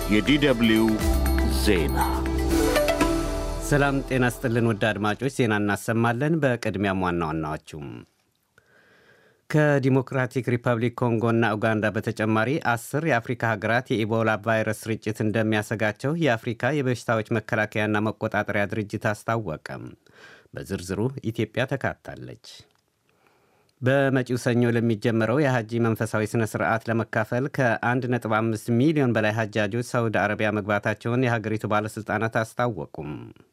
የዲደብሊው ዜና ሰላም ጤና ስጥልን ውድ አድማጮች፣ ዜና እናሰማለን። በቅድሚያም ዋና ዋናዎቹም ከዲሞክራቲክ ሪፐብሊክ ኮንጎና ኡጋንዳ በተጨማሪ አስር የአፍሪካ ሀገራት የኢቦላ ቫይረስ ስርጭት እንደሚያሰጋቸው የአፍሪካ የበሽታዎች መከላከያና መቆጣጠሪያ ድርጅት አስታወቀም። በዝርዝሩ ኢትዮጵያ ተካታለች። በመጪው ሰኞ ለሚጀምረው የሐጂ መንፈሳዊ ሥነ ሥርዓት ለመካፈል ከ1.5 ሚሊዮን በላይ ሐጃጆች ሳውዲ አረቢያ መግባታቸውን የሀገሪቱ ባለሥልጣናት አስታወቁም።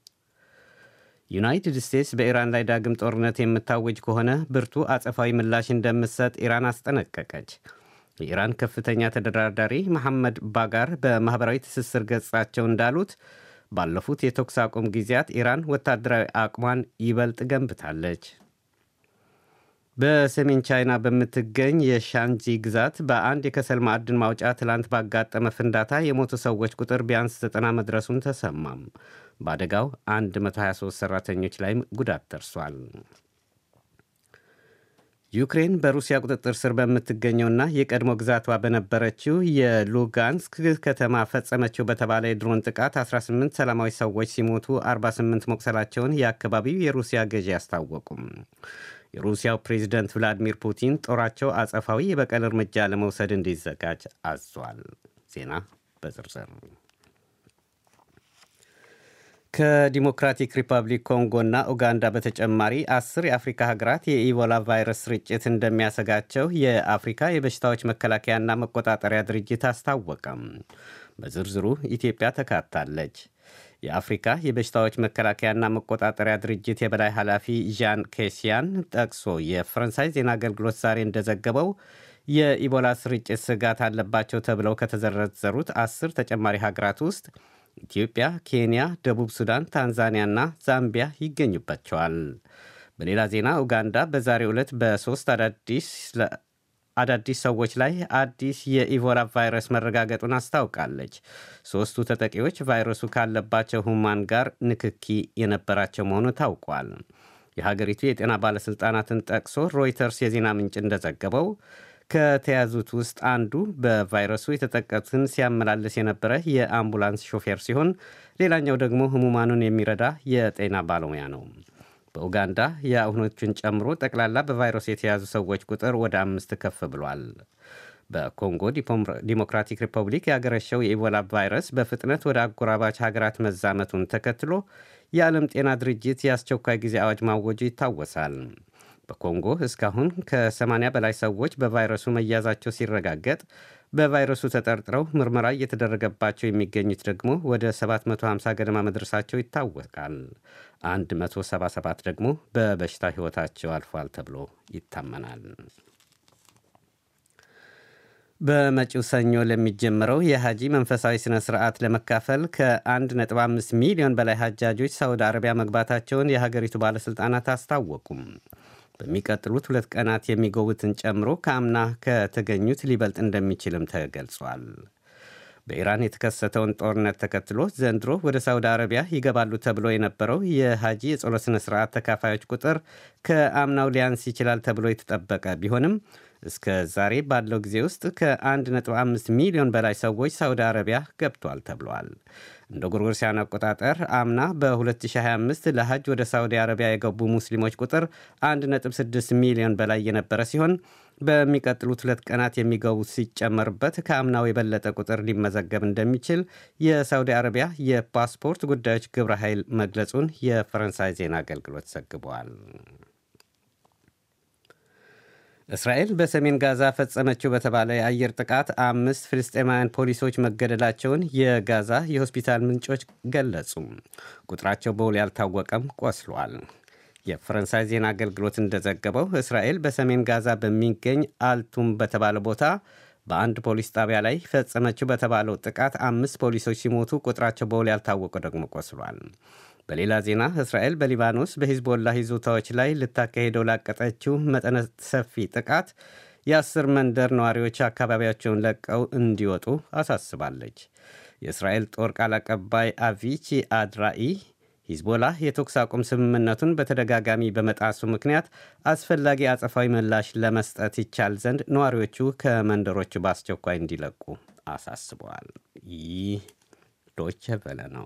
ዩናይትድ ስቴትስ በኢራን ላይ ዳግም ጦርነት የምታወጅ ከሆነ ብርቱ አጸፋዊ ምላሽ እንደምትሰጥ ኢራን አስጠነቀቀች። የኢራን ከፍተኛ ተደራዳሪ መሐመድ ባጋር በማኅበራዊ ትስስር ገጻቸው እንዳሉት ባለፉት የተኩስ አቁም ጊዜያት ኢራን ወታደራዊ አቅሟን ይበልጥ ገንብታለች። በሰሜን ቻይና በምትገኝ የሻንጂ ግዛት በአንድ የከሰል ማዕድን ማውጫ ትላንት ባጋጠመ ፍንዳታ የሞቱ ሰዎች ቁጥር ቢያንስ ዘጠና መድረሱን ተሰማም። በአደጋው 123 ሠራተኞች ላይም ጉዳት ደርሷል። ዩክሬን በሩሲያ ቁጥጥር ስር በምትገኘውና የቀድሞ ግዛቷ በነበረችው የሉጋንስክ ከተማ ፈጸመችው በተባለ የድሮን ጥቃት 18 ሰላማዊ ሰዎች ሲሞቱ 48 መቁሰላቸውን የአካባቢው የሩሲያ ገዢ አስታወቁም። የሩሲያው ፕሬዚደንት ቭላዲሚር ፑቲን ጦራቸው አጸፋዊ የበቀል እርምጃ ለመውሰድ እንዲዘጋጅ አዟል። ዜና በዝርዝር ከዲሞክራቲክ ሪፐብሊክ ኮንጎና ኡጋንዳ በተጨማሪ አስር የአፍሪካ ሀገራት የኢቦላ ቫይረስ ስርጭት እንደሚያሰጋቸው የአፍሪካ የበሽታዎች መከላከያና መቆጣጠሪያ ድርጅት አስታወቀም። በዝርዝሩ ኢትዮጵያ ተካታለች። የአፍሪካ የበሽታዎች መከላከያና መቆጣጠሪያ ድርጅት የበላይ ኃላፊ ዣን ኬሲያን ጠቅሶ የፈረንሳይ ዜና አገልግሎት ዛሬ እንደዘገበው የኢቦላ ስርጭት ስጋት አለባቸው ተብለው ከተዘረዘሩት አስር ተጨማሪ ሀገራት ውስጥ ኢትዮጵያ፣ ኬንያ፣ ደቡብ ሱዳን፣ ታንዛኒያና ዛምቢያ ይገኙባቸዋል። በሌላ ዜና ኡጋንዳ በዛሬው ዕለት በሦስት አዳዲስ ሰዎች ላይ አዲስ የኢቦላ ቫይረስ መረጋገጡን አስታውቃለች። ሦስቱ ተጠቂዎች ቫይረሱ ካለባቸው ሁማን ጋር ንክኪ የነበራቸው መሆኑ ታውቋል። የሀገሪቱ የጤና ባለሥልጣናትን ጠቅሶ ሮይተርስ የዜና ምንጭ እንደዘገበው ከተያዙት ውስጥ አንዱ በቫይረሱ የተጠቀቱትን ሲያመላልስ የነበረ የአምቡላንስ ሾፌር ሲሆን ሌላኛው ደግሞ ህሙማኑን የሚረዳ የጤና ባለሙያ ነው። በኡጋንዳ የአሁኖቹን ጨምሮ ጠቅላላ በቫይረሱ የተያዙ ሰዎች ቁጥር ወደ አምስት ከፍ ብሏል። በኮንጎ ዲሞክራቲክ ሪፐብሊክ ያገረሸው የኢቦላ ቫይረስ በፍጥነት ወደ አጎራባች ሀገራት መዛመቱን ተከትሎ የዓለም ጤና ድርጅት የአስቸኳይ ጊዜ አዋጅ ማወጁ ይታወሳል። በኮንጎ እስካሁን ከ80 በላይ ሰዎች በቫይረሱ መያዛቸው ሲረጋገጥ በቫይረሱ ተጠርጥረው ምርመራ እየተደረገባቸው የሚገኙት ደግሞ ወደ 750 ገደማ መድረሳቸው ይታወቃል። 177 ደግሞ በበሽታ ሕይወታቸው አልፏል ተብሎ ይታመናል። በመጪው ሰኞ ለሚጀምረው የሐጂ መንፈሳዊ ሥነ ሥርዓት ለመካፈል ከ1.5 ሚሊዮን በላይ ሐጃጆች ሳውዲ አረቢያ መግባታቸውን የሀገሪቱ ባለሥልጣናት አስታወቁም። በሚቀጥሉት ሁለት ቀናት የሚጎቡትን ጨምሮ ከአምና ከተገኙት ሊበልጥ እንደሚችልም ተገልጿል። በኢራን የተከሰተውን ጦርነት ተከትሎ ዘንድሮ ወደ ሳውዲ አረቢያ ይገባሉ ተብሎ የነበረው የሐጂ የጸሎት ሥነ ሥርዓት ተካፋዮች ቁጥር ከአምናው ሊያንስ ይችላል ተብሎ የተጠበቀ ቢሆንም እስከ ዛሬ ባለው ጊዜ ውስጥ ከ1.5 ሚሊዮን በላይ ሰዎች ሳውዲ አረቢያ ገብቷል ተብሏል። እንደ ጎርጎሮሳውያን አቆጣጠር አምና በ2025 ለሐጅ ወደ ሳውዲ አረቢያ የገቡ ሙስሊሞች ቁጥር 1.6 ሚሊዮን በላይ የነበረ ሲሆን በሚቀጥሉት ሁለት ቀናት የሚገቡት ሲጨመርበት ከአምናው የበለጠ ቁጥር ሊመዘገብ እንደሚችል የሳውዲ አረቢያ የፓስፖርት ጉዳዮች ግብረ ኃይል መግለጹን የፈረንሳይ ዜና አገልግሎት ዘግበዋል። እስራኤል በሰሜን ጋዛ ፈጸመችው በተባለ የአየር ጥቃት አምስት ፍልስጤማውያን ፖሊሶች መገደላቸውን የጋዛ የሆስፒታል ምንጮች ገለጹ። ቁጥራቸው በውል ያልታወቀም ቆስሏል። የፈረንሳይ ዜና አገልግሎት እንደዘገበው እስራኤል በሰሜን ጋዛ በሚገኝ አልቱም በተባለ ቦታ በአንድ ፖሊስ ጣቢያ ላይ ፈጸመችው በተባለው ጥቃት አምስት ፖሊሶች ሲሞቱ ቁጥራቸው በውል ያልታወቀ ደግሞ ቆስሏል። በሌላ ዜና እስራኤል በሊባኖስ በሂዝቦላ ይዞታዎች ላይ ልታካሄደው ላቀጠችው መጠነ ሰፊ ጥቃት የአስር መንደር ነዋሪዎች አካባቢያቸውን ለቀው እንዲወጡ አሳስባለች። የእስራኤል ጦር ቃል አቀባይ አቪቺ አድራኢ ሂዝቦላ የተኩስ አቁም ስምምነቱን በተደጋጋሚ በመጣሱ ምክንያት አስፈላጊ አጸፋዊ ምላሽ ለመስጠት ይቻል ዘንድ ነዋሪዎቹ ከመንደሮቹ በአስቸኳይ እንዲለቁ አሳስበዋል። ይህ ዶቸ ቨለ ነው።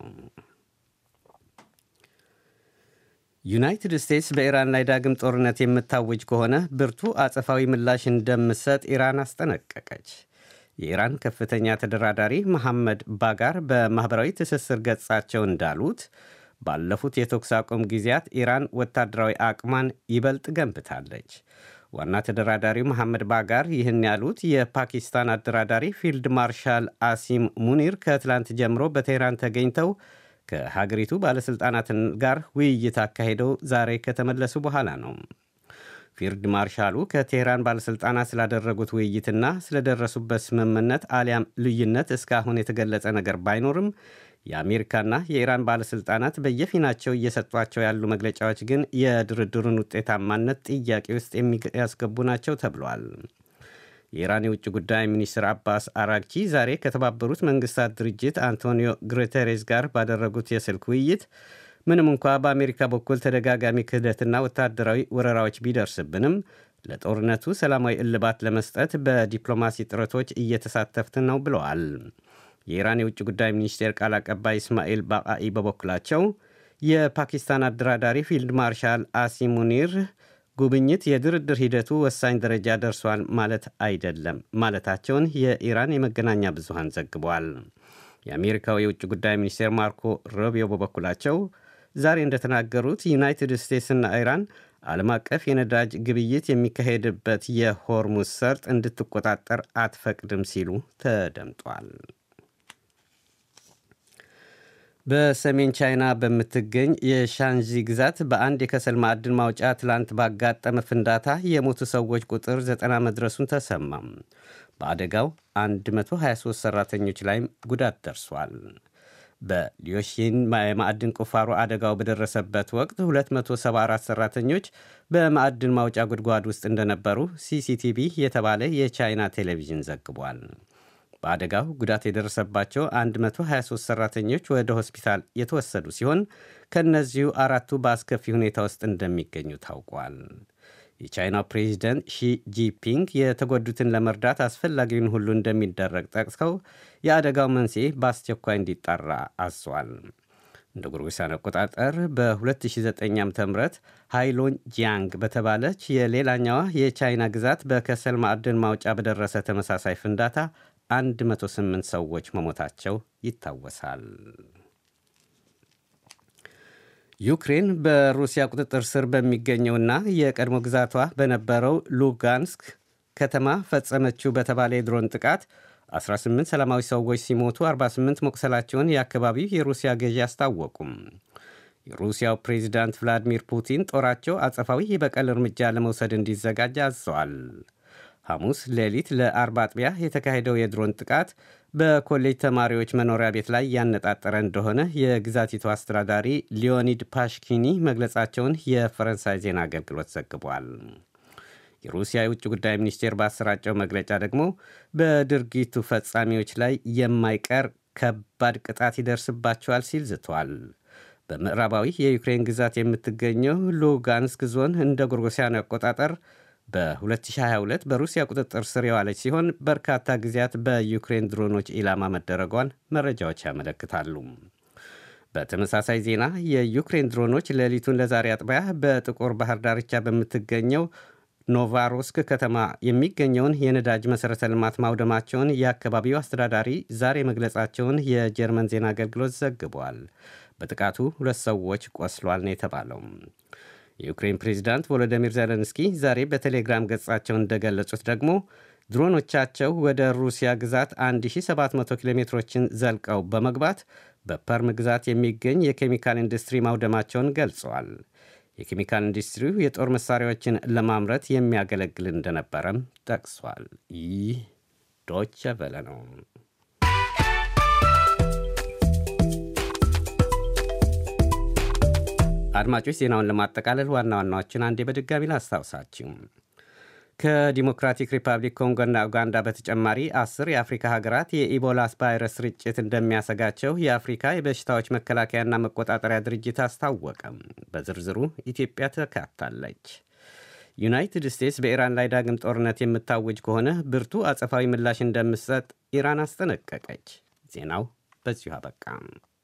ዩናይትድ ስቴትስ በኢራን ላይ ዳግም ጦርነት የምታውጅ ከሆነ ብርቱ አጸፋዊ ምላሽ እንደምትሰጥ ኢራን አስጠነቀቀች። የኢራን ከፍተኛ ተደራዳሪ መሐመድ ባጋር በማኅበራዊ ትስስር ገጻቸው እንዳሉት ባለፉት የተኩስ አቁም ጊዜያት ኢራን ወታደራዊ አቅሟን ይበልጥ ገንብታለች። ዋና ተደራዳሪው መሐመድ ባጋር ይህን ያሉት የፓኪስታን አደራዳሪ ፊልድ ማርሻል አሲም ሙኒር ከትላንት ጀምሮ በቴህራን ተገኝተው ከሀገሪቱ ባለሥልጣናት ጋር ውይይት አካሄደው ዛሬ ከተመለሱ በኋላ ነው። ፊልድ ማርሻሉ ከቴህራን ባለሥልጣናት ስላደረጉት ውይይትና ስለደረሱበት ስምምነት አሊያም ልዩነት እስካሁን የተገለጸ ነገር ባይኖርም የአሜሪካና የኢራን ባለሥልጣናት በየፊናቸው እየሰጧቸው ያሉ መግለጫዎች ግን የድርድሩን ውጤታማነት ጥያቄ ውስጥ የሚያስገቡ ናቸው ተብሏል። የኢራን የውጭ ጉዳይ ሚኒስትር አባስ አራግቺ ዛሬ ከተባበሩት መንግስታት ድርጅት አንቶኒዮ ጉቴሬስ ጋር ባደረጉት የስልክ ውይይት ምንም እንኳ በአሜሪካ በኩል ተደጋጋሚ ክህደትና ወታደራዊ ወረራዎች ቢደርስብንም ለጦርነቱ ሰላማዊ እልባት ለመስጠት በዲፕሎማሲ ጥረቶች እየተሳተፍን ነው ብለዋል። የኢራን የውጭ ጉዳይ ሚኒስቴር ቃል አቀባይ እስማኤል ባቃኢ በበኩላቸው የፓኪስታን አደራዳሪ ፊልድ ማርሻል አሲም ሙኒር ጉብኝት የድርድር ሂደቱ ወሳኝ ደረጃ ደርሷል ማለት አይደለም ማለታቸውን የኢራን የመገናኛ ብዙሃን ዘግቧል። የአሜሪካው የውጭ ጉዳይ ሚኒስቴር ማርኮ ሮቢዮ በበኩላቸው ዛሬ እንደተናገሩት ዩናይትድ ስቴትስና ኢራን ዓለም አቀፍ የነዳጅ ግብይት የሚካሄድበት የሆርሙዝ ሰርጥ እንድትቆጣጠር አትፈቅድም ሲሉ ተደምጧል። በሰሜን ቻይና በምትገኝ የሻንዚ ግዛት በአንድ የከሰል ማዕድን ማውጫ ትላንት ባጋጠመ ፍንዳታ የሞቱ ሰዎች ቁጥር ዘጠና መድረሱን ተሰማም። በአደጋው 123 ሠራተኞች ላይም ጉዳት ደርሷል። በሊዮሺን የማዕድን ቁፋሮ አደጋው በደረሰበት ወቅት 274 ሠራተኞች በማዕድን ማውጫ ጉድጓድ ውስጥ እንደነበሩ ሲሲቲቪ የተባለ የቻይና ቴሌቪዥን ዘግቧል። በአደጋው ጉዳት የደረሰባቸው 123 ሠራተኞች ወደ ሆስፒታል የተወሰዱ ሲሆን ከእነዚሁ አራቱ በአስከፊ ሁኔታ ውስጥ እንደሚገኙ ታውቋል። የቻይናው ፕሬዚደንት ሺ ጂፒንግ የተጎዱትን ለመርዳት አስፈላጊውን ሁሉ እንደሚደረግ ጠቅሰው የአደጋው መንስኤ በአስቸኳይ እንዲጣራ አዟል። እንደ ጎርጎሳን አቆጣጠር በ2009 ዓ ም ሃይሎን ጂያንግ በተባለች የሌላኛዋ የቻይና ግዛት በከሰል ማዕድን ማውጫ በደረሰ ተመሳሳይ ፍንዳታ 108 ሰዎች መሞታቸው ይታወሳል። ዩክሬን በሩሲያ ቁጥጥር ስር በሚገኘውና የቀድሞ ግዛቷ በነበረው ሉጋንስክ ከተማ ፈጸመችው በተባለ የድሮን ጥቃት 18 ሰላማዊ ሰዎች ሲሞቱ 48 መቁሰላቸውን የአካባቢው የሩሲያ ገዢ አስታወቁም። የሩሲያው ፕሬዚዳንት ቭላዲሚር ፑቲን ጦራቸው አጸፋዊ የበቀል እርምጃ ለመውሰድ እንዲዘጋጅ አዘዋል። ሐሙስ ሌሊት ለአርብ አጥቢያ የተካሄደው የድሮን ጥቃት በኮሌጅ ተማሪዎች መኖሪያ ቤት ላይ ያነጣጠረ እንደሆነ የግዛቲቱ አስተዳዳሪ ሊዮኒድ ፓሽኪኒ መግለጻቸውን የፈረንሳይ ዜና አገልግሎት ዘግቧል። የሩሲያ የውጭ ጉዳይ ሚኒስቴር ባሰራጨው መግለጫ ደግሞ በድርጊቱ ፈጻሚዎች ላይ የማይቀር ከባድ ቅጣት ይደርስባቸዋል ሲል ዝቷል። በምዕራባዊ የዩክሬን ግዛት የምትገኘው ሉጋንስክ ዞን እንደ ጎርጎሲያኑ አቆጣጠር በ2022 በሩሲያ ቁጥጥር ስር የዋለች ሲሆን በርካታ ጊዜያት በዩክሬን ድሮኖች ኢላማ መደረጓን መረጃዎች ያመለክታሉ። በተመሳሳይ ዜና የዩክሬን ድሮኖች ሌሊቱን ለዛሬ አጥቢያ በጥቁር ባህር ዳርቻ በምትገኘው ኖቫሮስክ ከተማ የሚገኘውን የነዳጅ መሠረተ ልማት ማውደማቸውን የአካባቢው አስተዳዳሪ ዛሬ መግለጻቸውን የጀርመን ዜና አገልግሎት ዘግቧል። በጥቃቱ ሁለት ሰዎች ቆስሏል ነው የተባለው። የዩክሬን ፕሬዚዳንት ቮሎዲሚር ዜሌንስኪ ዛሬ በቴሌግራም ገጻቸው እንደገለጹት ደግሞ ድሮኖቻቸው ወደ ሩሲያ ግዛት 1700 ኪሎ ሜትሮችን ዘልቀው በመግባት በፐርም ግዛት የሚገኝ የኬሚካል ኢንዱስትሪ ማውደማቸውን ገልጸዋል። የኬሚካል ኢንዱስትሪው የጦር መሳሪያዎችን ለማምረት የሚያገለግል እንደነበረም ጠቅሷል። ይህ ዶቸ ቨለ ነው። አድማጮች ዜናውን ለማጠቃለል ዋና ዋናዎችን አንዴ በድጋሚ ላስታውሳችሁ። ከዲሞክራቲክ ሪፐብሊክ ኮንጎና ኡጋንዳ በተጨማሪ አስር የአፍሪካ ሀገራት የኢቦላ ቫይረስ ስርጭት እንደሚያሰጋቸው የአፍሪካ የበሽታዎች መከላከያና መቆጣጠሪያ ድርጅት አስታወቀም። በዝርዝሩ ኢትዮጵያ ተካታለች። ዩናይትድ ስቴትስ በኢራን ላይ ዳግም ጦርነት የምታውጅ ከሆነ ብርቱ አጸፋዊ ምላሽ እንደምትሰጥ ኢራን አስጠነቀቀች። ዜናው በዚሁ አበቃ።